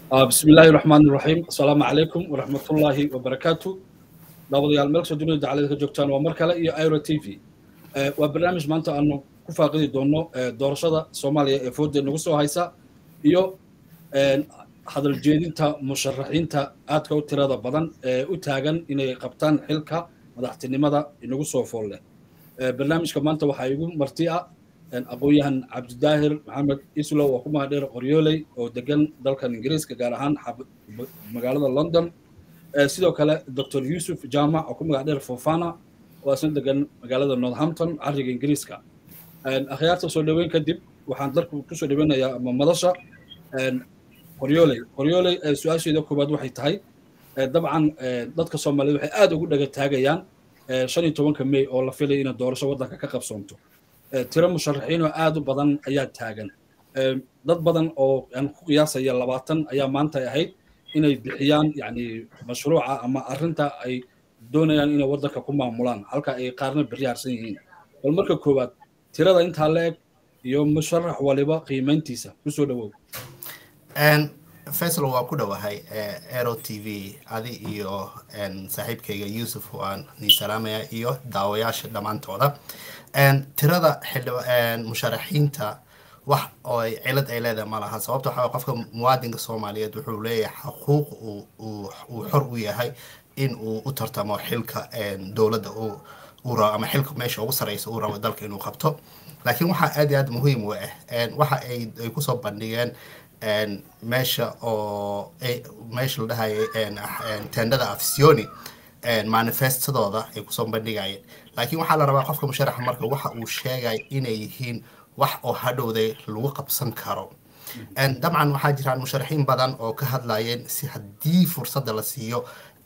بسم الله الرحمن الرحيم السلام عليكم ورحمة الله وبركاته daawadayaal meel kastoo dunida dacalada ka joogtaan waa mar kale iyo iro t v waa barnaamij maanta aanu ku faaqidi doono doorashada soomaaliya ee fooda nagu soo haysa iyo hadal jeedinta musharaxiinta aadka u tirada badan ee u taagan inay qabtaan xilka madaxtinimada inagu soo fool leh barnaamijka maanta waxaa igu marti ah aqoon-yahan cabdidaahir maxamed islow oo ku mahadheer qoryooley oo degan dalkan ingiriiska gaar ahaan magaalada london sidoo kale dr yusuf jamac oo ku magac dheer fofana oo asna degan magaalada northampton cariga ingiriiska akhyaarta soo dhoweyn kadib waxaan dalku kusoo dhoweynayaa ama madasha qoryooley qoryooley su-aasheeda koowaad waxay tahay dabcan dadka soomaaliyed waxay aad ugu dhaga taagayaan shan iyo tobanka may oo la filaya inay doorasho waddanka ka qabsoonto tiro musharaxiin oo aad u badan ayaa taagan dad badan oo aan ku qiyaasaya labaatan ayaa maanta ahayd inay bixiyaan yani mashruuca ama arrinta ay doonayaan inay waddanka ku maamulaan halka ay qaarna berri harsan yihiin bal marka koowaad tirada intaa la eg iyo musharax waliba qiimayntiisa kusoo dhowow faisal waa ku dhowahay aero t v adi iyo saaxiibkayga yuusuf waan nii salaamaya iyo daawayaasha dhammaantooda tirada musharaxiinta wax oo cilad ay leedahay ma laha sababta waxaa qofka muwaadinka soomaaliyeed wuxuu leeyahay xaquuq uu xor u yahay in uu u tartamo xilka dowladda uu rabo ama xilka meesha ugu sareysa uu rabo dalka inuu qabto laakiin waxaa aad iyo aad muhiim u ah waxa ay kusoo bandhigeen meesha oo meesha la dhahayo tendada afsioni manifestadooda ay kusoo bandhigayeen laakiin waxaa la rabaa qofka musharaxa marka waxa uu sheegay inay yihiin wax oo hadhowday lagu qabsan karo dabcan waxaa jiraan musharaxiin badan oo ka hadlayeen si haddii fursadda la siiyo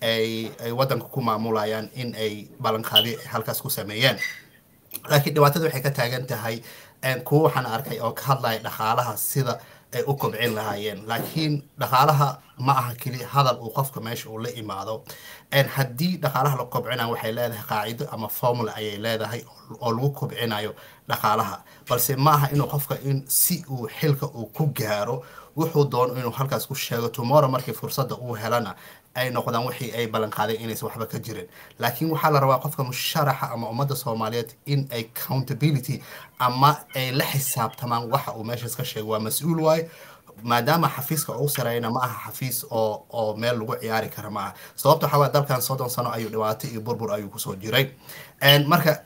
ay ay waddanka ku maamulayaan in ay ballanqaadi halkaas ku sameeyeen laakiin dhibaatada waxay ka taagan tahay kuwa waxaan arkay oo ka hadlaya dhaqaalaha sida ay u kobcin lahaayeen laakiin dhaqaalaha ma aha keli hadal uu qofka meesha uu la imaado haddii dhaqaalaha la kobcinayo waxay leedahay qaacido ama formula ayay leedahay oo lagu kobcinayo dhaqaalaha balse ma aha inuu qofka in si uu xilka uu ku gaaro wuxuu doono inuu halkaas ku sheego tomorrow markii fursadda uu helana ay noqdaan wixii ay ballanqaadeen inaysan waxba ka jirin laakiin waxaa la rabaa qofka musharaxa ama ummadda soomaaliyeed in ay accountability ama ay la xisaabtamaan waxa uu meeshaas ka sheego waa mas-uul waaye maadaama xafiiska ugu sareyna ma aha xafiis oo oo meel lagu ciyaari kara ma aha sababta waxaa waaya dalkan soddon sano ayuu dhibaato iyo burbur ayuu kusoo jiray marka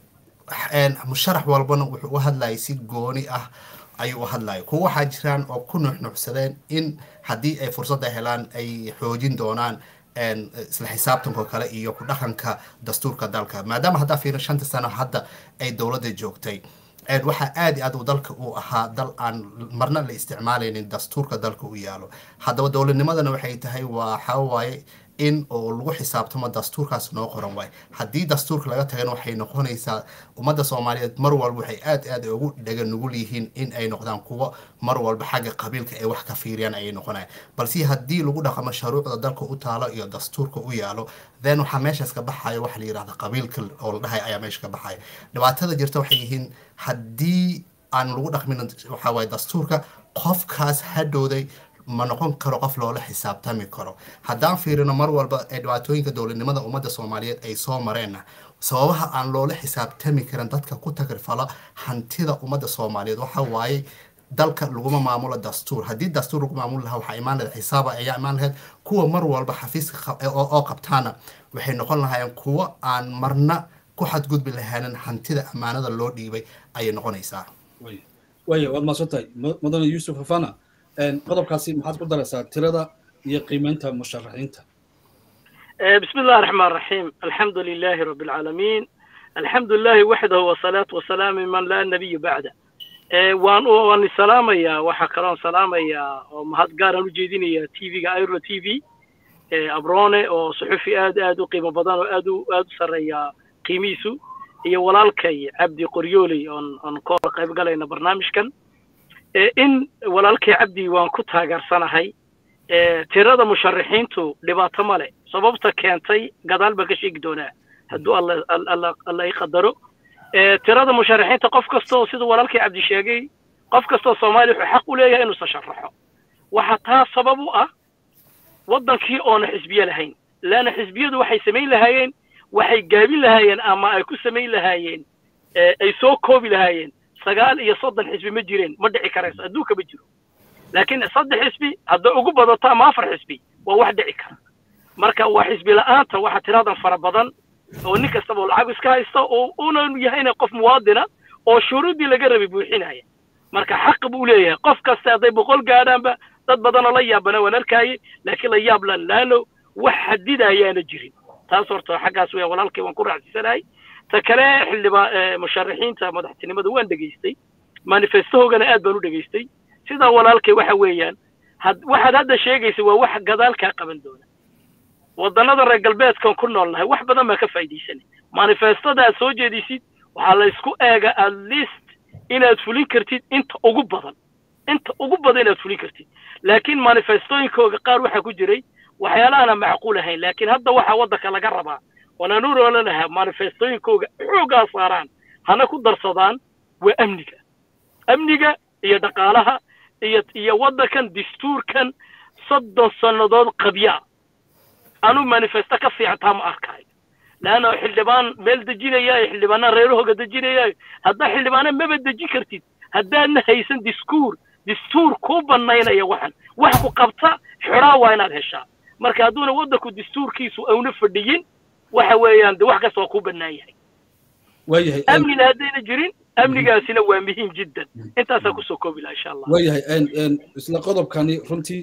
musharax walbana wuxuu u hadlayay si gooni ah ayuu u hadlaya kuwa waxaa jiraan oo ku nuuxnuuxsadeen in haddii ay fursadda helaan ay xoojin doonaan isla xisaabtanko kale iyo ku dhaqanka dastuurka dalka maadaama haddaa fiirin shanta sano hadda ay dowladda joogtay waxaa aad iyo aad uu dalka uu ahaa dal aan marna la isticmaalaynin dastuurka dalka u yaalo haddaba dowladnimadana waxay tahay waxaa waaye in oo lagu xisaabtamo dastuurkaas noo qoran waay haddii dastuurka laga tagana waxay noqonaysaa ummadda soomaaliyeed mar walba waxay aad aad ugu dhaga nugul yihiin in ay noqdaan kuwo mar walba xagga qabiilka ay wax ka fiiriyaan ayay noqonayaan balse haddii lagu dhaqamo sharuucda dalka u taalo iyo dastuurka u yaalo then waxaa meeshaas ka baxaya waxa la yidhahda qabiilka oo la dhahay ayaa meesha ka baxaya dhibaatada jirta waxay yihiin haddii aan lagu dhaqmin waxaa waaye dastuurka qofkaas hadhowday ma noqon karo qof loola xisaabtami karo haddaan fiirino mar walba ee dhibaatooyinka dowladnimada ummadda soomaaliyeed ay soo mareenna sababaha aan loola xisaabtami karin dadka ku tagrifala hantida ummadda soomaaliyeed waxa waaye dalka laguma maamulo dastuur haddii dastuur lagu maamuli lahaa waxaa imaan lahayd xisaaba ayaa imaan lahayd kuwa mar walba xafiiska oo qabtaana waxay noqon lahaayeen kuwo aan marna ku xadgudbi lahaanin hantida ammaanada loo dhiibay ayay noqonaysaa waya waad maadsantahay mudane yuusuf hafana qodobkaasi maxaad ku daraysaa tirada iyo qiimeynta musharaxiinta بسم الله الرحمن الرحيم الحمد لله رب العالمين الحمد لله وحده والصلاة والسلام من لا نبي بعده waan waan salaamaya waxa kaloon salaamaya oo mahad gaar aan u jeedinaya tvga iro t v abrone oo suxufi aad aad u qiimo badan oo aad u aad u sarreeya qiimihiisu iyo walaalkay cabdi qoryooley oon oon ka hor qayb galayna barnaamijkan in walaalkay cabdi waan ku taageersanahay tirada musharaxiintu dhibaato male sababta keentay gadaal baan ka sheegi doonaa hadduu alla i qadaro tirada musharaxiinta qof kastoo siduu walaalkii cabdi sheegay qof kastoo soomaaliya wuxuu xaq u leeyahay inuusan sharaxo waxa taa sabab u ah waddankii oona xisbiye lahayn leanna xisbiyadu waxay samayn lahaayeen waxay gaabin lahaayeen ama ay ku samayn lahaayeen ay soo koobi lahaayeen sagaal iyo soddon xisbi ma jireen ma dhici karayso adduunka ma jiro laakiin saddex xisbi hadday ugu badato ama afar xisbi waa wax dhici kara marka waa xisbi la'aanta waxa tiradan fara badan oo nin kastaba oo lacag iska haysta oo una yahayna qof muwaadina oo shuruuddii laga rabay buuxinaya marka xaq buu leeyahay qof kasta hadday boqol gaadhaanba dad badanoo la yaabana waan arkaaye laakiin la yaab lan laano wax xadidayaana jirin taas horta xaggaas weya walaalkay waan ku raacsisanahay ta kale xildhibaa musharaxiinta madaxtinimada waan dhegaystay manifestohoogana aad baan u dhegaystay sidaa walaalkay waxa weeyaan had waxaad hadda sheegaysa waa wax gadaalkaa qaban doona waddannada reer galbeedkan ku noolnahay wax badan baan ka faa'iidaysanay manifestada aad soo jeedisid waxaa la isku eega at least inaad fulin kartid inta ugu badan inta ugu badan inaad fulin kartid laakiin manifestooyinkooga qaar waxaa ku jiray waxyaalahaana macquul ahayn laakiin hadda waxaa waddanka laga rabaa waanaan u roola lahaa manifestooyinkooga xoogaa saaraan hana ku darsadaan waa amniga amniga iyo dhaqaalaha iyo iyo waddankan dastuurkan soddon sannadood qabyaa anuu manifesto ka fiican taa ma arkaayo leanna xildhibaan meel dejinaya iyo xildhibaana reerahooga dejinaya haddaa xildhibaana maba dejin kartid haddaadna haysan diskuur dastuur kuu banaynaya waxan wax ku qabta xidhaa waa inaad heshaa marka hadduuna waddanku dastuurkiisu auna fadhiyin waxa weeyaan de wax kasta waa kuu bannaan yahay waayahay amnina haddayna jirin amnigaasina waa muhiim jiddan intaasaa kusoo koobi laha insha allah waayahay isla qodobkani runtii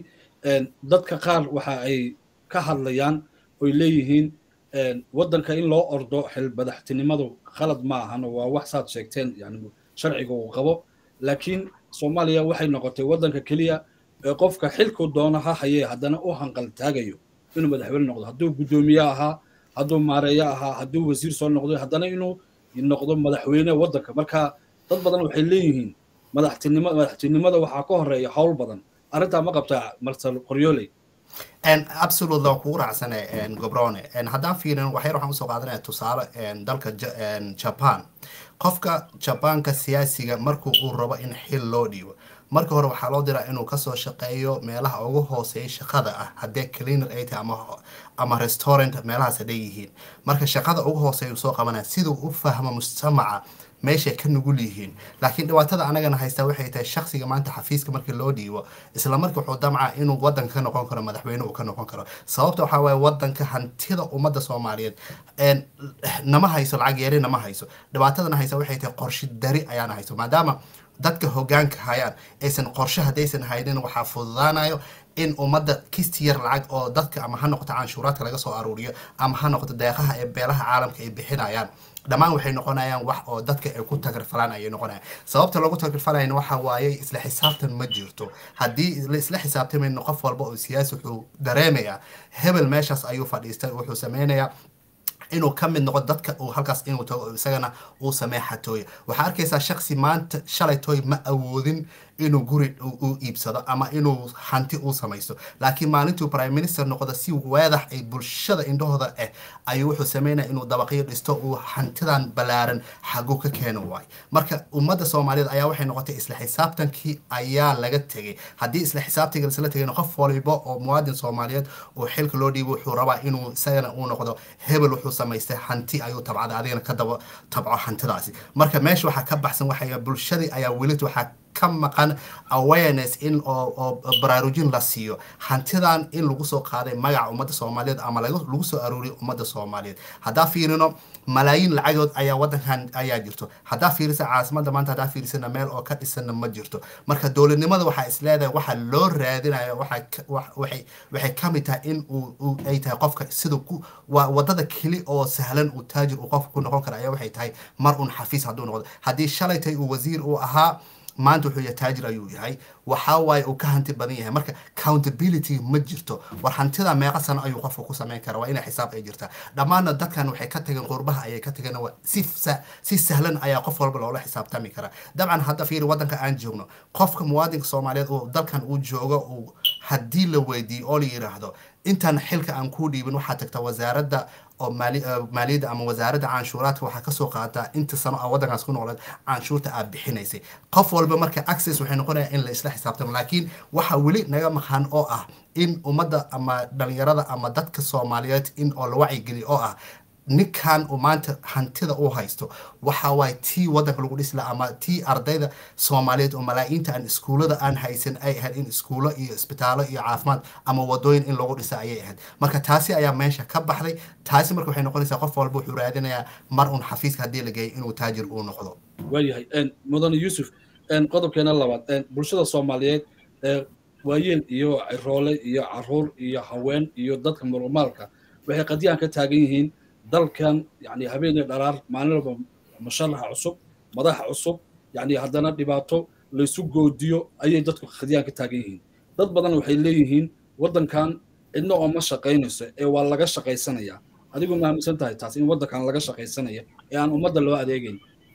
dadka qaar waxa ay ka hadlayaan oy leeyihiin waddanka in loo ordo xil madaxtinimadu khalad ma ahan waa wax saad sheegteen yani sharciga uu qabo laakiin soomaaliya waxay noqotay waddanka keliya ee qofka xilku doono ha hayee haddana u hanqal taagayo inuu madaxweyne noqdo hadduu guddoomiye ahaa hadduu maareeyo ahaa hadduu wasiir soo noqdo haddana inuu noqdo madaxweyne waddanka marka dad badan waxay leeyihiin madaxtinimo madaxtinimada waxaa ka horeeya howl badan arrintaa ma qabtaa marsal qoryooley absolute waa kugu raacsane gobrone haddaan fiirin waxyar waxaan usoo qaadanaya tusaale dalka japan qofka jabaanka siyaasiga markuu uu rabo in xil loo dhiibo marka hore waxaa loo diraa inuu kasoo shaqeeyo meelaha ugu hooseeya shaqada ah haddee cleaner ay tahay ama ama restaurant meelahaas hadday yihiin marka shaqada ugu hooseeya uu soo qabanaya siduu u fahmo mujtamaca meeshay ka nugul yihiin laakiin dhibaatada anagana haystaa waxay tahay shaksiga maanta xafiiska markii loo dhiibo isla markii wuxuu damca inuu wadanka ka noqon karo madaxweyne uu ka noqon karo sababta waxaa waaye wadanka hantida ummadda soomaaliyeed nama hayso lacag yari nama hayso dhibaatadana haysa waxay tahay qorshi dari ayaana hayso maadaama dadka hogaanka hayaan aysan qorshe haddaysan haynin waxaa fududaanayo in ummadda kisti yar lacag oo dadka ama ha noqoto canshuuraadka laga soo aruuriyo ama ha noqoto deeqaha ee beelaha caalamka ay bixinayaan dhammaan waxay noqonayaan wax oo dadka ay ku tagarfalaan ayay noqonayaan sababta loogu tagarfalayna waxa waaye isla xisaabtan ma jirto haddii la isla xisaabtamayno qof walba oo siyaasi wuxuu dareemayaa hebel meeshaas ayuu fadhiistay wuxuu sameynayaa inuu ka mid noqo dadka uu halkaas inuu tago isagana uu sameeya xatooya waxaa arkaysaa shaksi maanta shalay tooy ma awoodin inuu guri u iibsado ama inuu hanti uu samaysto laakiin maalintuu prime minister noqdo si weedax ay bulshada indhahooda ah ayuu wuxuu sameynaya inuu dabaqyo dhisto uu hantidan ballaaran xaguu ka keeno waay marka ummadda soomaaliyeed ayaa waxay noqotay isla xisaabtankii ayaa laga tegay haddii isla xisaabtanka isla tegayna qof waliba oo muwaadin soomaaliyeed uu xilka loo dhiibo wuxuu rabaa inuu isagana uu noqdo hebel wuxuu samaystay hanti ayuu tabcada adigana ka daba tabco hantidaasi marka meesha waxaa ka baxsan waxay bulshadii ayaa welit waxaa ka maqan awareness in oo baraarujin la siiyo hantidan in lagu soo qaaday magaca ummadda soomaaliyeed ama lagu soo aruuriyo ummadda soomaaliyeed haddaa fiirino malaayiin lacagood ayaa wadankan ayaa jirto haddaa fiirisa caasimadda maanta haddaa fiirisana meel oo ka dhisana ma jirto marka dowladnimada waxaa is leedahay waxa loo raadinayo waxay waxay ka mid tahay in uu ay tahay qofka sida ku waa wadada keli oo sahlan uu taajir uu qofka ku noqon kara ayaa waxay tahay mar un xafiis hadduu noqdo haddii shalay tay uu wasiir uu ahaa maanta wuxuu yahay taajir ayuu yahay waxaa waaye uu ka hanti badan yahay marka countability ma jirto war hantida meeqa sano ayuu qofka ku samayn kara waa inay xisaab ay jirtaa dhammaanna dadkan waxay ka tageen qurbaha ayay ka tageen si si sahlan ayaa qof walba loola xisaabtami karaa dabcan hadda fiiri waddanka aan joogno qofka muwaadinka soomaaliyeed uu dalkan uu joogo uu haddii la weydiiyo oo la yidhaahdo intaan xilka aan kuu dhiibin waxaa tagta wasaaradda oo maaliyadda ama wasaaradda canshuuraadka waxaa kasoo qaataa inta sano a waddankaas ku noqleed canshuurta aad bixinaysay qof walba marka access waxay noqonaya in la isla xisaabtamo laakiin waxaa weli naga maqan oo ah in ummadda ama dhalinyarada ama dadka soomaaliyeed in oo la wacyigeliyo oo ah ninkan uu maanta hantida uu haysto waxa waaye tii waddanka lagu dhisi laha ama tii ardayda soomaaliyeed oo malaayiinta aan iskuullada aan haysan ay ahayd in iskuulo iyo isbitaallo iyo caafimaad ama wadooyin in lagu dhisa ayay ahayd marka taasi ayaa meesha ka baxday taasi marka waxay noqonaysaa qof walba wuxuu raadinayaa mar un xafiiska haddii la geeyo inuu taajir uu noqdo waayahay mudane yuusuf qodobkeena labaad bulshada soomaaliyeed waayeel iyo ciroole iyo caruur iyo haween iyo dadka murumaalka waxay qadiyaan ka taagan yihiin dalkan yani habeenii dharaar maalin walba musharaxa cusub madaxa cusub yani haddana dhibaato laysu goodiyo ayay dadku khadiyaan ka taagan yihiin dad badan waxay leeyihiin waddankan cidna oo ma shaqaynayso ee waa laga shaqaysanaya adigu ma aaminsan tahay taas in waddankan laga shaqaysanaya ee aan ummadda loo adeegayn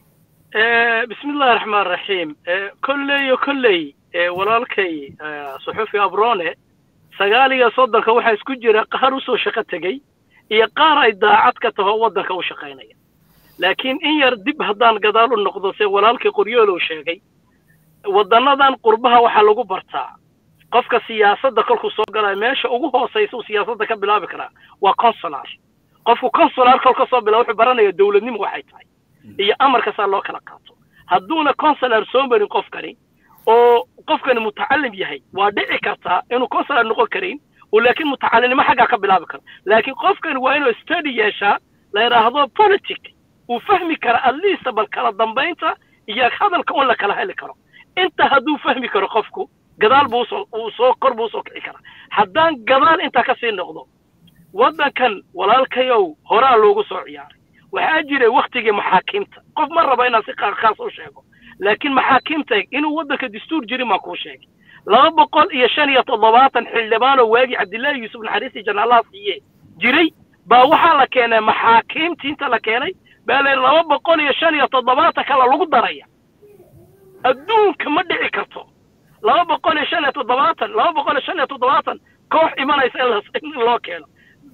bismi illahi raxmaan raxiim kolleyo kolley walaalkay suxufi abrone sagaal iyo soddonka waxaa isku jira qaar usoo shaqo tegey iyo qaar ay daacad ka taho waddanka u shaqaynaya laakiin in yar dib haddaan gadaal u noqdo se walaalkii qoryoolow sheegay waddannadan qurbaha waxaa lagu bartaa qofka siyaasadda kolkuu soo galaya meesha ugu hoosaysa uu siyaasadda ka bilaabi karaa waa consular qofku consular kol ka soo bilaa wuxuu baranaya dowladnimo waxay tahay iyo amarkasaa loo kala qaato hadduuna consular soo marin qofkani oo qofkani mutacalim yahay waa dhici kartaa inuu consular noqon karin oo laakiin mutacalinimo xaggaa ka bilaabi karo laakiin qofkani waa inuu study yeeshaa la yidhaahdo politic uu fahmi kara at least bal kala dambaynta iyo hadalka un la kala heli karo inta hadduu fahmi karo qofku gadaal buu usoo uu soo kor buu usoo kici karaa haddaan gadaal intaa kasii noqdo waddankan walaalkayow horaa loogu soo ciyaaray waxaa jiray waktigii maxaakiimta qof ma raba inaan si khaas u sheego laakiin maxaakiimta inuu waddanka dastuur jirin baan kuu sheegay laba boqol iyo shan iyo toddobaatan xildhibaanoo waagii cabdillaahi yuusuf naxariistii janaalaha siiye jiray baa waxaa la keenay maxaakiimtii inta la keenay baa la laba boqol iyo shan iyo toddobaatan kale lagu daraya adduunka ma dhici karto laba boqol iyo shan iyo toddobaatan laba boqol iyo shan iyo toddobaatan koox imanaysa in loo keeno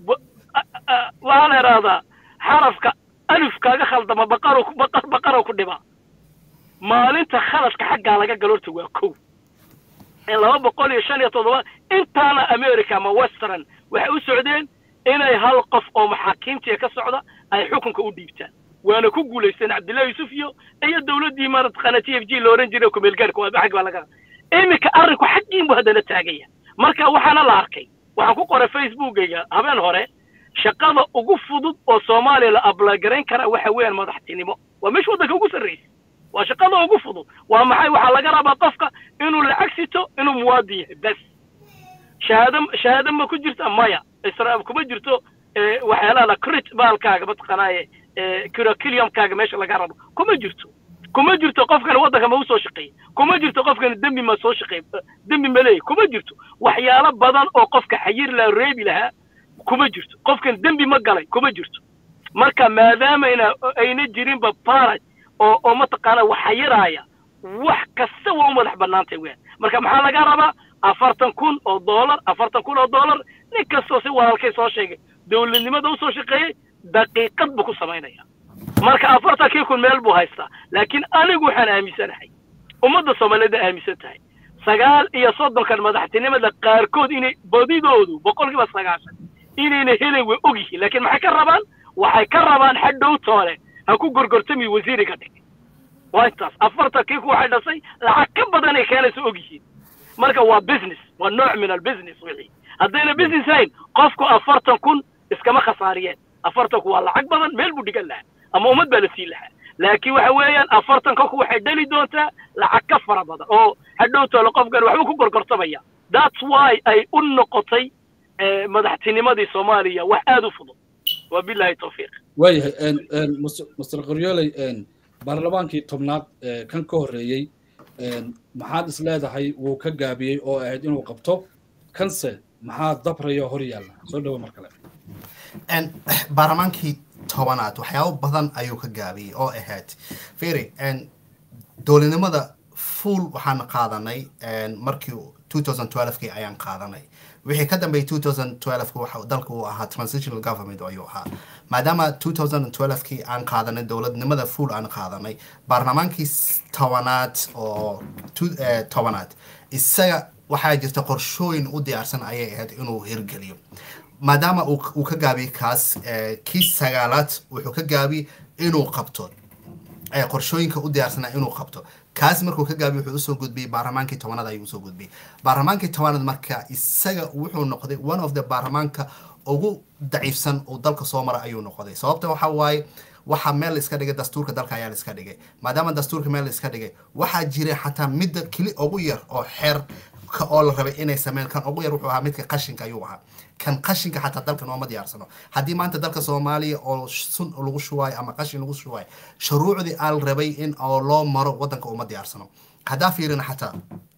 waxaa la idhaahdaa xarafka alif kaaga khaldama baqaro baqar baqaro ku dhibaa maalinta khaladka xaggaa laga galo horta waa kow in laba boqol iyo shan iyo toddoba intaana america ama western waxay u socdeen inay hal qof oo maxaakiimtiya ka socda ay xukunka u dhiibtaan waana ku guulaysteen cabdillahi yuusuf iyo iyo dowladdii marataqaana t f g la ohan jiray kumeelgaarka waa xag baa laga iminka arrinku xaggiin buu haddana taagaya marka waxaana la arkay waxaan ku qoray facebookayga habeen hore shaqada ugu fudud oo soomaaliya la ablagarayn kara waxa weeyaan madaxtinimo waa meesha waddanka ugu sarraysa waa shaqada ugu fudud waa maxay waxaa laga rabaa qofka inuu lacag sito inuu muwaadin yahay bes shahaado shahaado ma ku jirta maya israel kuma jirto waxyaalaha la crit baalkaaga mataqaanaaye curriculumkaaga meesha laga rabo kuma jirto kuma jirto qofkan waddanka ma usoo shaqeeyey kuma jirto qofkan dembi ma soo shaqeey dembi ma leeyahy kuma jirto waxyaalo badan oo qofka xayir la reebi lahaa kuma jirto qofkan dembi ma galay kuma jirto marka maadaamayna ayna jirinba baraj oo oo mataqaana wax xayiraaya wax kasta waa u madax bannaantay weyan marka maxaa laga rabaa afartan kun oo dollar afartan kun oo dollar nin kastoo si walaalkay soo sheegay dowladnimada usoo shaqeeyey daqiiqad buu ku samaynaya marka afartankii kun meel buu haystaa laakiin anigu waxaan aaminsanahay ummadda soomaaliyeed aaminsan tahay sagaal iyo soddonkan madaxtinimada qaarkood inay badidoodu boqolkiiba sagaashan inayna helen way og yihiin laakiin maxay ka rabaan waxay ka rabaan xadhow toole ha ku gorgortami wasiiriga dhig waa intaas afartankii ku waxay dhasay lacag ka badan ay keenaysa og yihiin marka waa business waa nooc min albusiness wixii haddayna business hayn qofku afartan kun iskama khasaariyeen afartanku waa lacag badan meel buu dhigan lahaa ama ummad baa la siin lahaa laakiin waxa weeyaan afartanka ku waxay dhali doontaa lacag ka fara badan oo hadhow toole qofkan waxba ku gorgortamaya that's why ay u noqotay madaxtinimadii soomaaliya wax aada u fudud wabilahi tawfiiq waayahay master qoryooley baarlamaankii tobnaad kan ka horreeyey maxaad is leedahay wuu ka gaabiyey oo ahayd inuu qabto kanse maxaa dabraya hor yaalla soo dhawo mar kale baarlamaankii tobanaad waxyaabo badan ayuu ka gaabiyey oo ahayd firi dowladnimada fuul waxaan qaadanay markii 2012kii ayaan qaadanay wixii ka dambeeyay 2012 waxa dalka uu ahaa transitional government ayuu ahaa maadaama 2012kii aan qaadanay dowladnimada full aan qaadanay baarlamaankii tobanaad oo tobanaad isaga waxaa jirta qorshooyin u diyaarsan ayay ahayd inuu hirgeliyo maadaama uu ka gaabiyey kaas kii sagaalaad wuxuu ka gaabiyey inuu qabto qorshooyinka u diyaarsana inuu qabto kaas markuu ka gaabiy wuxuu usoo gudbiyey baarlamaankii tobanaad ayuu usoo gudbiyey baarlamaankii tobanaad marka isaga wuxuu noqday one of the baarlamaanka ugu daciifsan uu dalka soo mara ayuu noqday sababta waxa waaye waxaa meel iska dhigay dastuurka dalka ayaa la iska dhigay maadaama dastuurka meel la iska dhigay waxaa jiray xataa midda keli ugu yar oo xeer oo la rabay inay sameeyaan kan ugu yar wuxuu ahaa midka qashinka ayuu ahaa kan qashinka xataa dalkan ooma diyaarsano haddii maanta dalka soomaaliya oo sun lagu shuwaayo ama qashin lagu shuwaayo shuruucdii aan rabay in oo loo maro wadanka uma diyaarsano haddaa fiirina xataa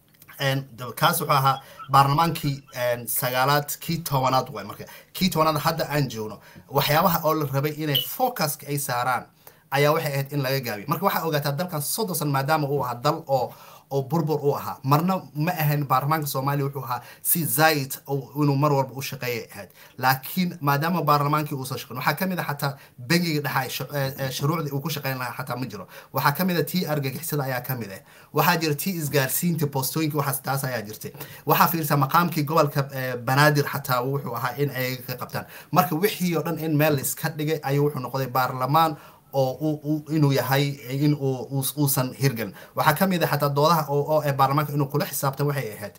kaas wuxuu ahaa baarlamaankii sagaalaad kii tobanaad waay marka kii tobanaad hadda aan joogno waxyaabaha oo la rabay inay focuska ay saaraan ayaa waxay ahayd in laga gaabiyo marka waxaa ogaataa dalkan soddon san maadaama uu ahaa dal oo oo burbur u ahaa marna ma ahayn baarlamaanka soomaaliya wuxuu ahaa si zaid inuu mar walba u shaqeeyay ahayd laakiin maadaama baarlamaankii uusan shaqeyn waxaa kamid a xataa bangiga dhexa shuruucdii uu ku shaqeyn lahaa xataa ma jiro waxaa kamid a tii argagixisada ayaa kamid ah waxaa jira tii isgaarsiinta boostooyinka waxaas taas ayaa jirtay waxaa fiirsa maqaamkii gobolka banaadir xataa wuxuu ahaa in ay ka qabtaan marka wixii oo dhan in meel iska dhigay ayuu wuxuu noqday baarlamaan oo inuu yahay in uusan hirgelin waxaa ka mid a xataa doodaha oo ee baarlamaanka inuu kula xisaabtan waxay ahayd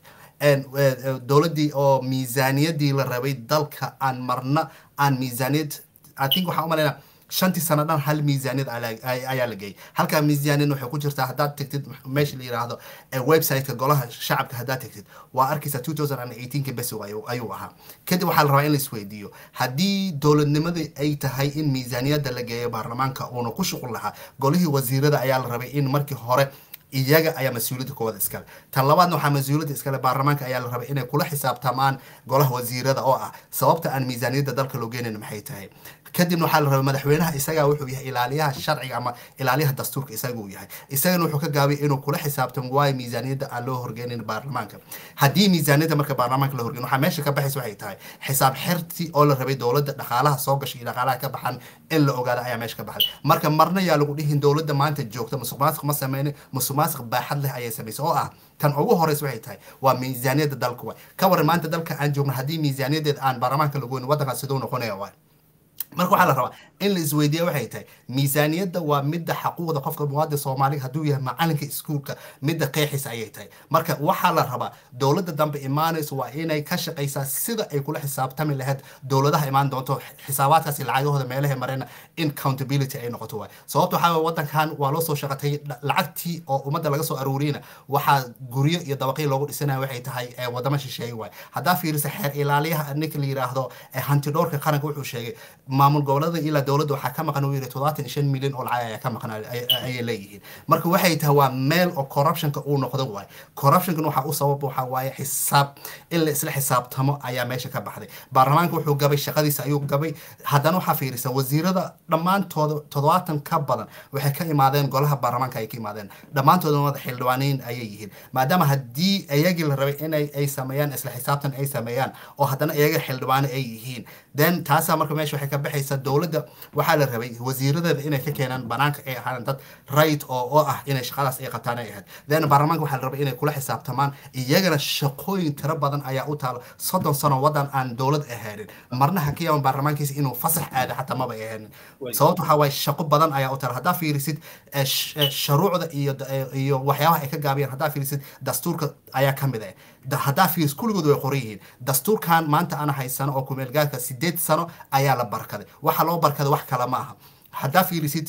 dowladdii oo miisaaniyadii la rabay dalka aan marna aan miisaaniyad i think waxaa umalaynaa shantii sano dhan hal miisaaniyad ayaa la geeyay halkaa miisaaniyad waxay ku jirtaa haddaad tegtid meesha la yiraahdo websiteka golaha shacabka haddaad tegtid waa arkaysaa 2018 besow ayuu ahaa kadib waxaa la rabaa in la isweydiiyo haddii dowladnimadii ay tahay in miisaaniyadda la geeyo baarlamaanka uuna ku shuqul lahaa golihii wasiirada ayaa la rabay in markii hore iyaga ayaa mas-uuliyadda koowaad iskale tan labaadna waxaa mas-uuliyadda iskale baarlamaanka ayaa la rabay inay kula xisaabtamaan golaha wasiirada oo ah sababta aan miisaaniyadda dalka loo geenayn maxay tahay kadibna waxaa la rabay madaxweynaha isagaa wuxuu yahay ilaaliyaha sharciga ama ilaaliyaha dastuurka isaguu yahay isagana wuxuu ka gaabay inuu kula xisaabtamo waayo miisaaniyadda aan loo horgeynin baarlamaanka haddii miisaaniyadda marka baarlamaanka la horgeyn waxaa meesha ka baxaysa waxay tahay xisaab xirti oo la rabay dowladda dhaqaalaha soo gashay iyo dhaqaalaha ka baxan in la ogaada ayaa meesha ka baxay marka marna yaa lagu dhihin dowladda maanta joogta musuq maasuq ma sameynin musuq maasuq baaxad leh ayay samaysay oo ah tan ugu horeysa waxay tahay waa miisaaniyadda dalka waay ka waran maanta dalka aan joogno haddii miisaaniyaddeed aan baarlamaanka lagu weyn waddankaas siduu noqonaya waay marka waxaa la rabaa in la isweydiiya waxay tahay miisaaniyadda waa midda xaquuqda qofka muwaadin soomaaliga hadduu yahay macalinka iskuulka midda qeexisa ayay tahay marka waxaa la rabaa dowladda dambe imaanaysa waa inay ka shaqaysaa sida ay kula xisaabtami lahayd dowladaha imaan doonto xisaabaadkaasi lacagahooda meelaha marayna in countability ay noqoto waay sababta waxaa wadankan waa loo soo shaqatay lacagtii oo ummadda laga soo aruuriyna waxaa guryo iyo dabaqii loogu dhisanaya waxay tahay wadamo shisheeye waay haddaa fiirisa xeer ilaaliyaha ninka la yiraahdo hantidhoorka qaranka wuxuu sheegay maamul gobolada ilaa dowladda waxaa ka maqan uu yiri todobaatan shan milyan oo lacag ayaa ka maqan ayay leeyihiin marka waxay tahay waa meel oo corruptionka uu noqdo waay corruptionkan waxaa u sabab waxaa waaye xisaab in la isla xisaabtamo ayaa meesha ka baxday baarlamaanka wuxuu gabay shaqadiisa ayuu gabay haddana waxaa fiirisa wasiirada dhammaantooda toddobaatan ka badan waxay ka imaadeen golaha baarlamaanka ay ka imaadeen dhammaantooda wada xildhibaaniin ayay yihiin maadaama haddii iyagii la rabay inay ay sameeyaan isla xisaabtan ay sameeyaan oo haddana iyaga xildhibaano ay yihiin then taasaa marka meesha waxay ka baxaysa dowladda waxaa la rabay wasiiradeeda inay ka keenaan banaanka ay ahaan dad right oo oo ah inay shaqadaas ay qabtaan ay ahayd then baarlamaanka waxaa la rabay inay kula xisaabtamaan iyagana shaqooyin tiro badan ayaa u taalo soddon sano wadan aan dowlad ahaanin marna ha ka yaaban baarlamaankiisa inuu fasax aado xataa maba ahaanin sababta waxaa waaye shaqo badan ayaa u taalo haddaa fiirisid sharuucda iyo iyo waxyaabaha ay ka gaabiyaan haddaa fiirisid dastuurka ayaa ka mid ah haddaa fiiris kulligood way qoran yihiin dastuurkan maanta ana haysano oo kumeelgaarka sideed sano ayaa la barkaday waxa loo barkaday wax kale ma aha haddaa fiirisid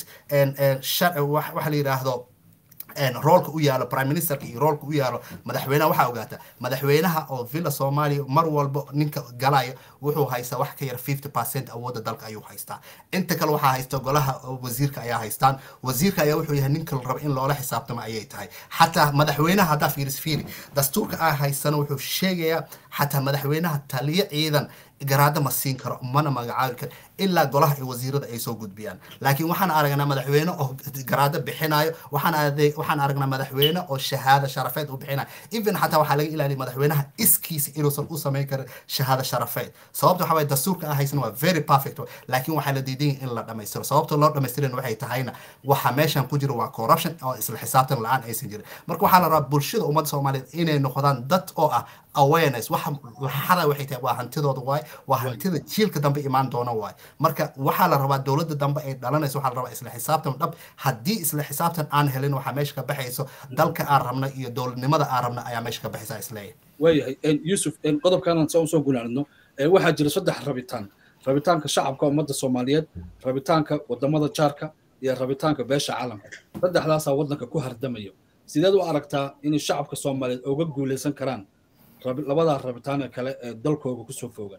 waxa la yidhaahdo roolka u yaalo prime ministerka iyo roolka u yaalo madaxweynaha waxaa ogaata madaxweynaha oo villa soomaaliya mar walba ninka galaya wuxuu haystaa wax ka yar fifty percent awoodda dalka ayuu haystaa inta kale waxaa haysta golaha wasiirka ayaa haystaan wasiirka ayaa wuxuu yahay ninka la raba in loola xisaabtamo ayay tahay xataa madaxweynaha haddaa fiiris fiiri dastuurka aa haysana wuxuu sheegayaa xataa madaxweynaha taliyo ciidan garaado ma siin karo mana magacaabi karo ilaa golaha iyo wasiirada ay soo gudbiyaan laakiin waxaan aragnaa madaxweyne oo garaado bixinayo waxaan waxaan aragnaa madaxweyne oo shahaado sharafeed u bixina even xataa waxaa laga ilaaliya madaxweynaha iskiisa inuusan u samayn karin shahaado sharafeed sababta waxa waye dastuurka ah haysan waa very perfect laakiin waxaa la diidan yahay in la dhammaystiro sababta loo dhammaystirin waxay tahayna waxa meeshan ku jira waa corruption oo isla xisaabtan la-aan aysan jirin marka waxaa la rabaa bulshada ummadda soomaaliyeed inay noqdaan dad oo ah awareness waxa laxada waxay tahay waa hantidooda waay waa hantida jiilka dambe imaan doona waay marka waxaa la rabaa dowladda dambe ay dhalanayso waxaa la rabaa isla xisaabtan dhab haddii isla xisaabtan aan helin waxaa meesha ka baxayso dalka aan rabna iyo dowladnimada aan rabna ayaa meesha ka baxaysa isleeyahay waayahay yusuf qodobkaanan saa usoo gunaanidno waxaa jira saddex rabitaan rabitaanka shacabka ummadda soomaaliyeed rabitaanka wadamada jaarka iyo rabitaanka beesha caalamka saddexdaasaa waddanka ku hardamayo sideed u aragtaa inay shacabka soomaaliyeed uga guulaysan karaan labadaa rabitaane kale ee dalkooga kusoo foogan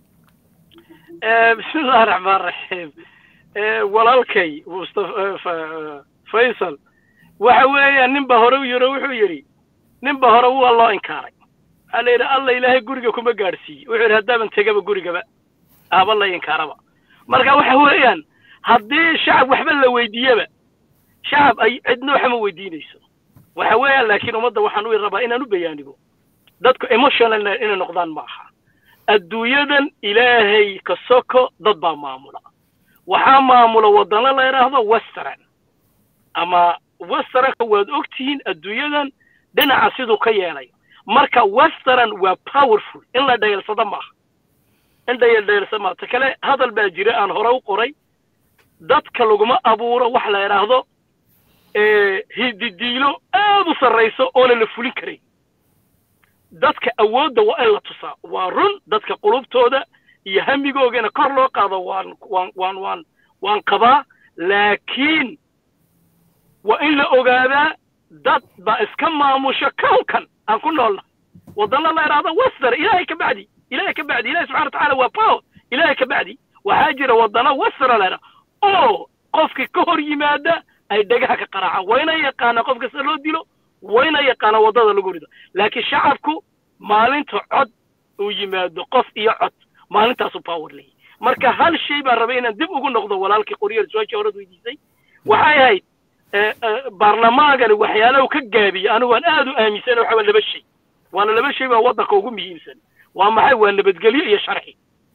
bismillahi raxmaan raxiim walaalkay mustafa faysal waxa weeyaan ninba hore u yiro wuxuu yidhi ninba hore waa loo inkaaray waxaa la yidhi alla ilaahay guriga kuma gaadhsiiye wuxuu yidhi haddaaban tegaba gurigaba ahba la inkaaraba marka waxa weeyaan haddii shacab waxba la weydiiyaba shacab ay cidna waxma weydiinayso waxa weeyaan laakiin ummadda waxaan u rabaa inaan u bayaanigo dadku emotional inay noqdaan ma aha adduunyadan ilaahay ka soko dad baa maamula waxaa maamula waddano la yidhaahdo western ama westernka waad ogtihiin adduunyadan dhinaca siduu ka yeelayo marka western waa powerful in la dhayalsado maaha in dhayaldhayalsado maaha ta kale hadal baa jira aan hore u qoray dadka laguma abuuro wax la yidhaahdo hididiilo aad u sarrayso oona la fulin karayn dadka awoodda waa in la tusaa waa run dadka qulubtooda iyo hamigoogana kor loo qaado waan waan waan waan waan qabaa laakiin waa in la ogaadaa dad baa iska maamusha kownkan aan ku noolna waddanna la idhaahdo wester ilaahay ka bacdi ilaahay ka bacdi ilahay subxana watacaala waa power ilaahay ka bacdi waxaa jira waddana westera la idhaha oo qofkii ka hor yimaada ay dhagaha ka qaraacaan wayna yaqaanaa qof kasta loo dilo wayna yaqaanaa waddada lagu rido laakiin shacabku maalinta cod uu yimaado qof iyo cod maalintaasu power leeyahy marka hal shay baan rabay inaan dib ugu noqdo walaalkii qoryar su-aashii horad weydiisay waxay ahayd baarlamaankani waxyaalaha ka gaabiye anigu waan aad u aaminsan waxa waa laba shay waana laba shay baa waddanka ugu muhiimsan waa maxay waa nabadgelyo iyo sharci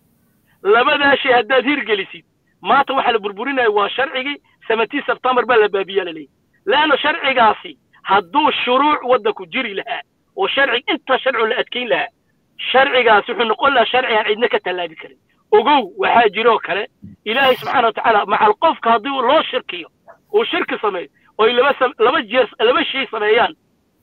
labadaa shay haddaad hirgelisid maanta waxaa la burburinaya waa sharcigii seventeen september baa la baabiyaa laleeyahy leanna sharcigaasi hadduu shuruuc waddanku jiri lahaa oo sharci inta sharcu la adkayn lahaa sharcigaasi wuxuu noqon lahaa sharci aan cidna ka tallaabi karin ogow waxaa jiroo kale ilaahay subxaana watacaala macal qofka haddii loo shirkiyo uu shirki sameeyo oy laba laba jeer laba shay sameeyaan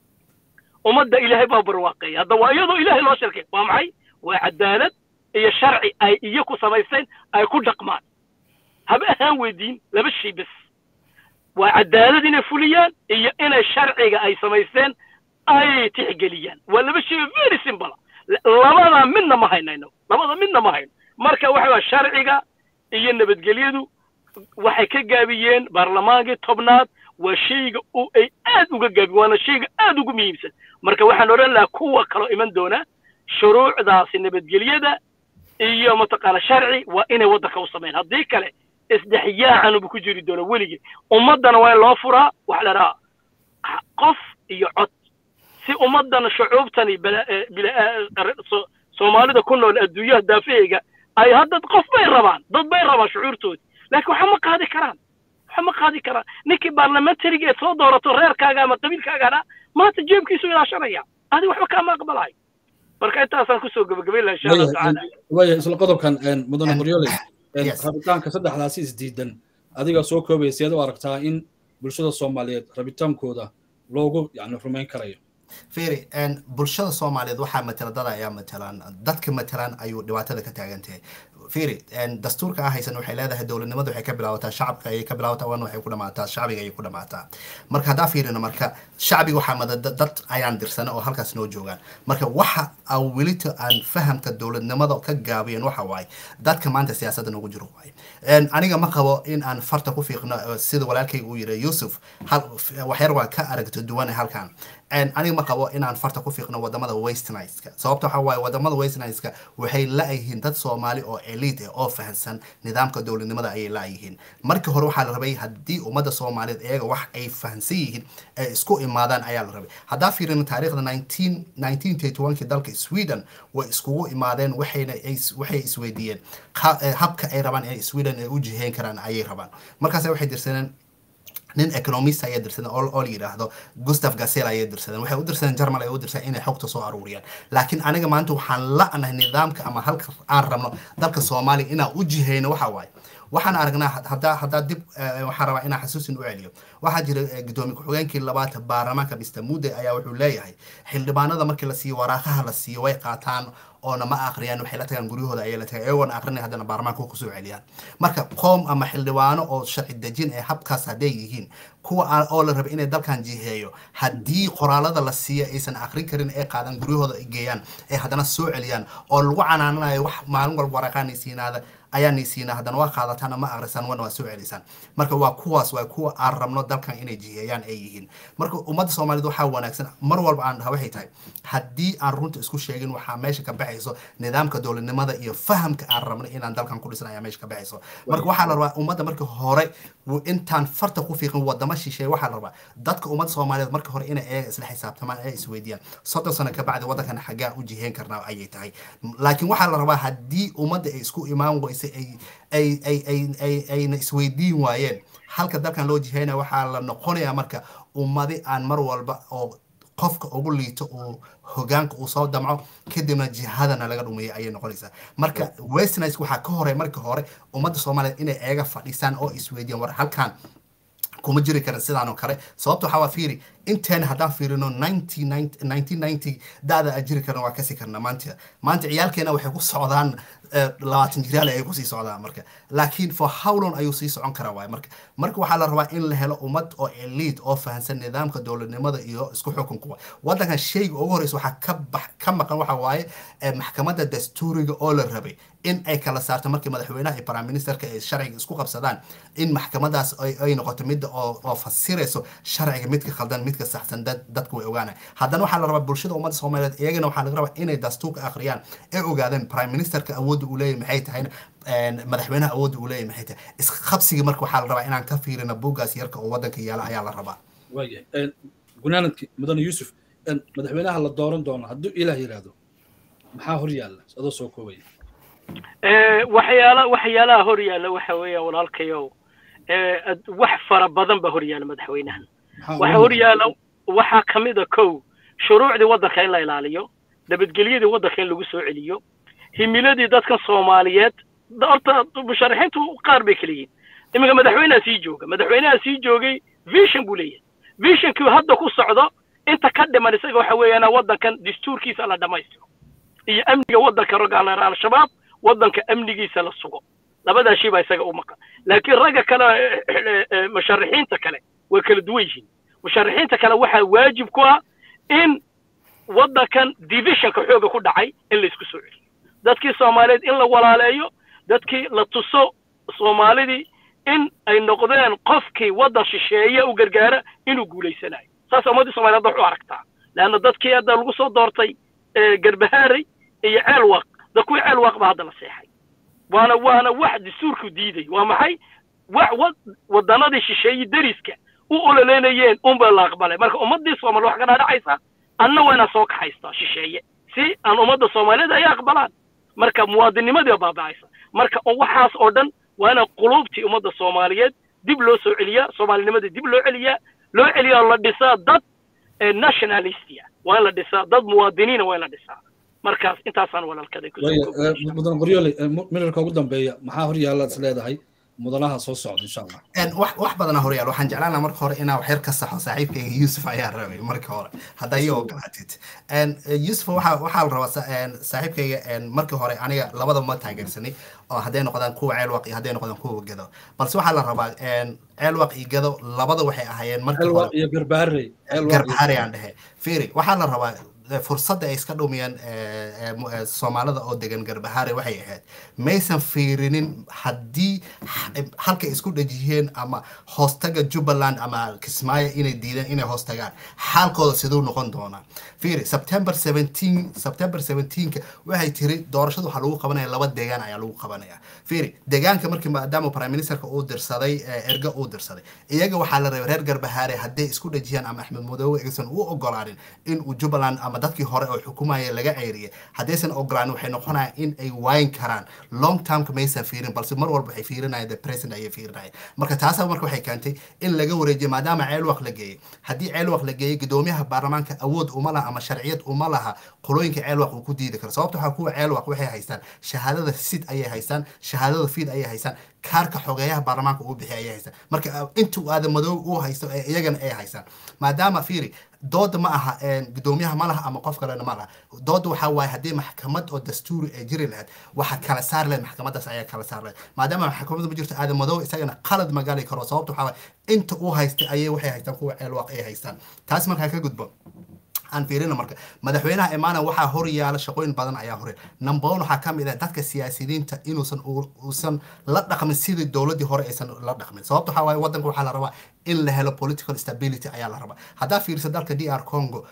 ummadda ilaahay baa barwaaqeeya hadda waa iyadoo ilaahay loo shirkiya waa maxay waa cadaalad iyo sharci ay iyaku samaysteen ay ku dhaqmaan haba ahaan weydiin laba shay bes waa cadaalad inay fuliyaan iyo inay sharciga ay samaysteen ay tixgeliyaan waa laba shay very simple labada midna ma haynayno labada midna ma hayno marka waxa waa sharciga iyo nabadgelyadu waxay ka gaabiyeen baarlamaankii tobnaad waa shayga ay aad uga gaabi waana shayga aad ugu muhiimsan marka waxaan odhan lahaa kuwa kaloo iman doona shuruucdaasi nabadgelyada iyo mataqaana sharci waa inay waddanka u sameyn haddii kale isdhexyaacanubu ku jiri doona weligii ummaddana waa in loo furaa waxa la dhahaa qof iyo cod si ummaddan shucuubtani soomaalida ku nool adduunyaha daafaheyga ay hadda qof bay rabaan dad bay rabaan shucuurtoodi laakiin waxa ma qaadi karaan waxa ma qaadi karaan ninkii baarlamentariga ee soo doorato reerkaaga ama qabiilkaagana maanta jeebkiisu ilaashanaya adi waxba kaama aqbalayo marka intaasaan kusoo gabagabayn laha insha allahu tacaala waaya isla qodobkan mudane qoryole rabitaanka saddexdaasi isdiidan adiga soo koobaya siyaad u aragtaa in bulshada soomaaliyeed rabitaankooda loogu yani rumayn karayo firi bulshada soomaaliyeed waxaa matala dad ayaa matalaan dadka matalaan ayuu dhibaatada ka taagan tahay firi dastuurka ah haysan waxay leedahay dowladnimada waxay ka bilaabataa shacabka ayay ka bilaabataa wana waxay ku dhamaataa shacbiga ayay ku dhamaataa marka haddaa fiirino marka shacbiga waxaa mada dad ayaan dirsana oo halkaas noo joogaan marka waxa aan welito aan fahamka dowladnimada ka gaabiyan waxa waaye dadka maanta siyaasadda noogu jiro waaye aniga ma qabo in aan farta ku fiiqno sida walaalkayga uu yiri yuusuf waxyar waa ka aragto duwane halkan aniga ma qabo inaan farta ku fiiqno wadamada westniska sababta waxa waaye wadamada westniska waxay la-yihiin dad soomaali oo elite ah oo fahansan nidaamka dowladnimada ayay la-yihiin markii hore waxaa la rabay haddii ummadda soomaaliyeed iyaga wax ay fahansan yihiin ay isku imaadaan ayaa la rabay haddaa fiirino taariikhda nineteen nineteen thirty one-kii dalka sweden way iskugu imaadeen waxayna waxay isweydiiyeen habka ay rabaan in sweden ay u jiheyn karaan ayay rabaan markaas waxay dirsadeen nin economist ayay dirsadeen oo la yidhaahdo gustav gasel ayay dirsadeen waxay u dirsadeen germal ay u dirsadeen inay xogta soo aruuriyaan laakiin aniga maanta waxaan la-nahay nidaamka ama halka aan rabno dalka soomaaliya inaan u jiheyno waxa waaye waxaan aragnaa haddaa haddaa dib waxaan rabaa inaan xasuusin u celiyo waxaa jira gudoomiye ku-xigeenkii labaad baarlamaanka mr mude ayaa wuxuu leeyahay xildhibaanada markii la siiyo waraaqaha la siiyo way qaataan oona ma akhriyaan waxay la tagaan guryahooda ayay la tagaan iyagoona akrinay haddana baarlamaanka kusoo celiyaan marka qoom ama xildhibaano oo sharci dejin ee habkaas hadday yihiin kuwa oo la raba inay dalkan jiheeyo haddii qoraalada la siiya aysan akrin karin ee qaadan guryahooda ay geeyaan ee haddana soo celiyaan oo lagu canaananayo wax maalin walba waraaqaanaysiinaada ayaa naysiinaa haddana waa qaadataan ma akrisaan wana waa soo celisaan marka waa kuwaas waa kuwa aan rabno dalkan inay jiheeyaan ay yihiin marka ummadda soomaaliyed waxaa wanaagsan mar walba aan dhaha waxay tahay haddii aan runta isku sheegin waxaa meesha ka baxayso nidaamka dowladnimada iyo fahamka aan rabno inaan dalkan ku dhisan ayaa meesha ka baxayso marka waxaa la rabaa ummadda marka hore intaan farta ku fiiqin wadamo shisheeye waxaa la rabaa dadka ummadda soomaaliyeed marka hore inay eega isla xisaabtamaan ee isweydiiyaan soddon sano ka bacdi waddankan xaggaa u jiheyn karnaa ayay tahay laakiin waxaa la rabaa haddii ummadda ay isku imaan weyse ay ay ay ay ay ayna isweydiin waayeen halka dalkan loo jiheynaya waxaa la noqonayaa marka ummadi aan mar walba oo qofka ugu liito uu hogaanka uu soo damco kadibna jihadana laga dhumeeya ayay noqonaysaa marka westnice waxaa ka horey marka hore ummadda soomaaliyeed inay eega fadhiisaan oo isweydiiyaan war halkan kuma jiri karin sidaan oo kale sababta waxaa waa fiiri inteen haddaan fiirino nineteen ninety daada aan jiri karna waa kasi karna maanta maanta ciyaalkeena waxay ku socdaan labaatan jiraal ay kusii socdaan marka laakiin for howlon ayuu sii socon karaa waay marka marka waxaa la rabaa in la helo ummad oo elite oo fahansan nidaamka dowladnimada iyo isku xukunka waddankan shayga ugu horeysa waxaa ka bax ka maqan waxa waaye maxkamadda dastuuriga oo la rabay in ay kala saarto markii madaxweynaha iyo prime ministerka ay sharciga isku qabsadaan in maxkamadaas ay noqoto midda oo fasirayso sharciga midka khaldan midka saxsan dadku way ogaanay haddana waxaa la rabaa bulshada ummadda soomaaliyeed iyagana waxaa laga rabaa inay dastuurka akhriyaan ee ogaadeen prime ministerka awoodda uu leeyahy maxay tahayna madaxweynaha awoodda uu leeyahy maxay tahay isqabsiga marka waxaa la rabaa inaan ka fiirino buuggaas yarka oo waddanka yaala ayaa la rabaa waayahay gunaanadki mudane yuusuf madaxweynaha la dooran doono hadduu ilaah yidhaahdo maxaa hor yaalla adoo soo koobaya waxyaala waxyaalaha hor yaalla waxa weeyaan walaalkayow wax fara badan baa hor yaalla madaxweynahan waxa hor yaalla waxaa ka mid a kow shuruucdii waddanka in la ilaaliyo nabadgelyadii waddanka in lagu soo celiyo himiladii dadkan soomaaliyeed horta musharaxiintu qaar bay kala yihiin iminka madaxweynaha sii jooga madaxweynaha sii joogay vision buu leeyahay visionkii hadda ku socdo inta ka dhiman isaga waxa weeyaan waddankan dastuurkiisa la dhammaystiro iyo amniga waddanka ragga al-shabaab waddanka amnigiisa la sugo labadaa shay baa isaga u maqan laakiin ragga kale musharaxiinta kale way kala duwan yihiin musharaxiinta kale waxaa waajib ku ah in waddankan divisionka xooga ku dhacay in laysku soo celiyo dadkii soomaaliyeed in la walaaleeyo dadkii la tuso soomaalidii in ay noqdeen qofkii waddan shisheeye u gargaara inuu guulaysanayo saas ummaddii soomaliyeed wax u aragtaa leanna dadkii hadda lagu soo doortay garbahaaray iyo ceelwaq da kuwii ceelwaq baa hadda la seexay waana waana wax dastuurku diiday waa maxay wax waddanadii shisheeye deriska u ololeynayeen unba la aqbalay marka ummaddii soomaali wax ka dhaadhacaysa anna waa inaan soo kaxaystaa shisheeye si aan ummadda soomaaliyeed ay aqbalaan marka muwaadinimadii baa baaba'aysa marka waxaas oo dhan waa inaan quluubtii ummadda soomaaliyeed dib loo soo celiyaa soomaalinimadii dib loo celiyaa loo celiyaa la dhisaa dad nationalistia waa in la dhisaa dad muwaadiniina waa in la dhisaa markaas intaasaan walaalkaday mudan qoryoole minarka ugu dambeeya maxaa hor yaalla is leedahay mudanaha soo socda insha allah wax wax badanaa horyaal waxaan jeclaan lahaa marka hore inaa waxyar ka saxo saaxiibkayga yuusuf ayaa rabay marka hore haddaa iyo ogolaatid yuusuf waxaa waxaa la rabaa saaxiibkayga markii hore aniga labada ma taageersanay oo hadday noqdaan kuwa ceelwaq iyo hadday noqdaan kuwa gado balse waxaa la rabaa ceelwaq iyo gado labada waxay ahaayeen markii hore iyo garbaharey garbaharey aan dhehe fiiri waxaa la rabaa fursadda ay iska dhumiyeen soomaalida oo degan garbahaare waxay ahayd maysan fiirinin haddii halkay isku dhajiyeen ama hoostaga jubbaland ama kismaayo inay diideen inay hoostagaan xaalkooda siduu noqon doonaa fiiri september seventeen september seventeenka waxay tiri doorashada waxaa lagu qabanaya laba deegaan ayaa lagu qabanaya fiiri deegaanka markii maadaama prime ministerka uu dirsaday erga uu dirsaday iyaga waxaa la rabay reer garbahaare hadday isku dhajiyaan ama axmed madoobe aysan u ogolaanin in uu jubbaland ama dadkii hore oo xukumaya laga ceyriyay haddaysan ogolaanin waxay noqonayaan in ay waayin karaan long termka maysan fiirin balse mar walba waxay fiirinayaan the president ayay fiirinayaan marka taasa marka waxay keentay in laga wareejiyo maadaama ceelwaq la geeyey haddii ceelwaq la geeyey gudoomiyaha baarlamaanka awood uma laha ama sharciyad uma laha qolooyinka ceelwaq uu ku diidi karo sababta waxaa kuwa ceelwaq waxay haystaan shahaadada sid ayay haystaan shahaadada fiid ayay haystaan kaarka xogeeyaha baarlamaanka uu bixiy ayay haystaan marka intuu aada madoob uu haysto ee iyagana ay haystaan maadaama fiiri dooda ma aha gudoomiyaha ma laha ama qof kalena ma laha dooda waxaa waaye haddii maxkamad oo dastuuri ay jiri lahayd waxa kala saar lahayd maxkamadaas ayaa kala saar lahayd maadaama maxkamadda ma jirto aada madoob isagana qalad magali karo sababta waxaa waaye inta uu haystay ayay waxay haystaan kuwa ceelwaaq ay haystaan taas markaa ka gudbo aan fiirina marka madaxweynaha imaana waxaa hor yaala shaqooyin badan ayaa hore number one waxaa ka mid ah dadka siyaasiyiinta inuusan uusan la dhaqmin sidii dowladdii hore aysan la dhaqmin sababta waxaa waaye waddanka waxaa la rabaa in la helo political stability ayaa la rabaa haddaa fiirisa dalka d r congo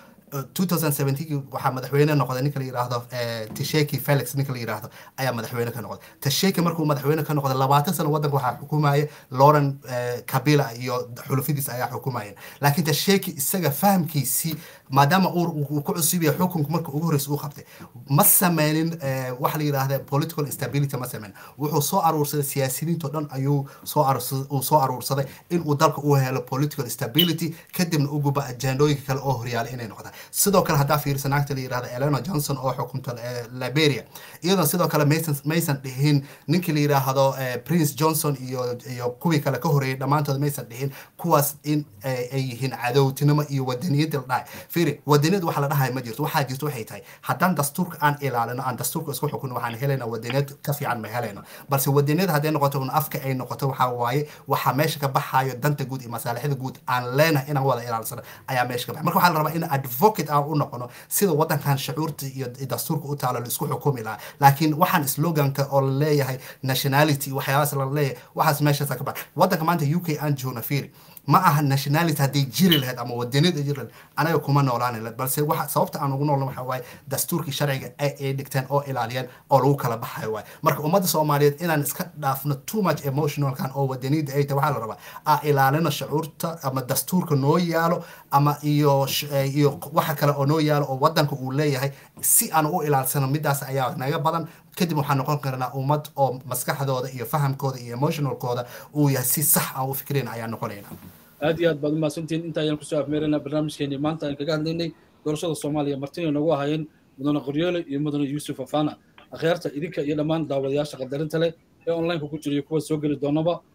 2017 waxaa madaxweyne noqday ninka la yiraahdo tasheki felix ninka la yiraahdo ayaa madaxweyne ka noqday tasheki markuu madaxweyne ka noqday labaatan sano waddanka waxaa xukumaya lauren kabila iyo xulufidiis ayaa xukumayeen laakiin tasheki isaga fahamkiisii maadaama uu ku cusub yahay xukunka marka ugu horreysa uu qabtay ma sameynin waxa la yiraahda political instability ma sameynin wuxuu soo aruursaday siyaasiyiinto dhan ayuu soo uu soo aruursaday in uu dalka u helo political stability kadibna u guba ajandooyinka kale oo horyaalay inay noqdaan sidoo kale haddaa fiirisa naagta la yirahda elena johnson oo xukunta liberia iyadoo sidoo kale maysan maysan dhihin ninkii la yiraahdo prince johnson iyo iyo kuwii kale ka horeeyay dhammaantood maysan dhihin kuwaas in ay yihiin cadowtinimo iyo wadaniyadda la dhahay fiiri wadaniyad waxa la dhahay ma jirto waxaa jirto waxay tahay haddaan dastuurka aan ilaalino aan dastuurka isku xukuno waxaan helaynaa wadaniyad ka fiican ma helayno balse wadaniyad hadday noqoto un afka ay noqoto waxaa waaye waxaa meesha ka baxayo danta guud iyo masaalixda guud aan leenahay inaan wada ilaalsano ayaa meesha ka baxay marka waxaa la rabaa in advocate aan u noqono sida waddankan shucuurta iyo dastuurka u taalo la isku xukumi lahaa laakiin waxaan sloganka oo la leeyahay nationality waxyaabaas la leeyahay waxaas meeshaasa ka baxay waddanka maanta u k aan joogna fiiri ma aha nationality hadday jiri lahayd ama wadaniyad ay jiri lahayd anaga kuma noolaani lahayd balse waxa sababta aan ugu noolna waxa waaye dastuurkii sharciga ay ay dhigteen oo ilaaliyeen oo lagu kala baxayo waaye marka ummadda soomaaliyeed inaan iska dhaafno too much emotionalkan oo wadaniyadda ay tahay waxaa la rabaa aa ilaalino shucuurta ama dastuurka noo yaalo ama iyo iyo waxa kale oo noo yaalo oo waddanka uu leeyahay si aan u ilaalsano midaas ayaa naga badan kadib waxaan noqon karnaa ummad oo maskaxdooda iyo fahamkooda iyo emotionalkooda uu yahay si sax aan u fikrin ayaa noqonayna aad iyo aad baad umahadsantihiin inta ayaan kusoo afmeeraynaa barnaamijkeenii maanta aan kaga hadlaynay doorashada soomaaliya martina nagu ahaayeen mudane qoryoole iyo mudane yuusuf afana akhyaarta idinka iyo dhammaan daawadayaasha qadarinta leh ee onlineka ku jira iyo kuwa soo geli doonaba